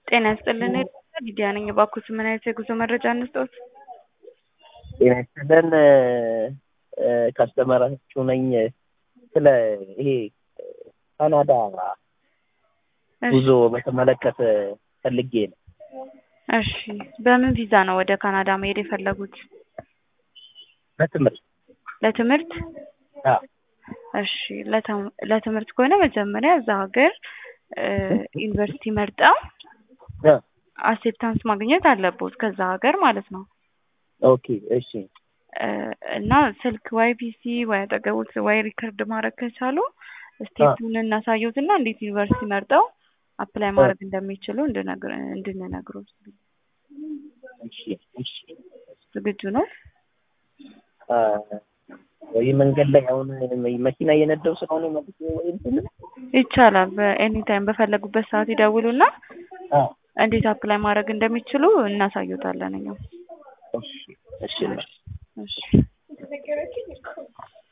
ጤና ይስጥልን ሊዲያ ነኝ። እባክዎት ምን አይነት የጉዞ መረጃ እንስጥዎት? ጤና ይስጥልን ካስተመራችሁ ነኝ። ስለ ይሄ ካናዳ ጉዞ በተመለከተ ፈልጌ ነው። እሺ፣ በምን ቪዛ ነው ወደ ካናዳ መሄድ የፈለጉት? በትምህርት ለትምህርት? አዎ። እሺ፣ ለተም- ለትምህርት ከሆነ መጀመሪያ እዛ ሀገር ዩኒቨርሲቲ መርጠው አ፣ አክሴፕታንስ ማግኘት አለቦት ከዛ ሀገር ማለት ነው። ኦኬ እሺ እ፣ እና ስልክ ወይ ፒሲ ወይ አጠገቦት ወይ ሪከርድ ማድረግ ከቻሉ ስቴፑን እናሳየውት እና እንዴት ዩኒቨርሲቲ መርጠው አፕላይ ማድረግ እንደሚችሉ እንድነግር እንድንነግሮት እሺ እሺ ዝግጁ ነው? አ፣ ወይ መንገድ ላይ አሁን መኪና እየነዳሁ ስለሆነ መልስ ወይ እንትን ይቻላል። በኤኒ ታይም በፈለጉበት ሰዓት ይደውሉና አ፣ እንዴት አፕላይ ማድረግ እንደሚችሉ እናሳዩታለን እኛው። እሺ እሺ እሺ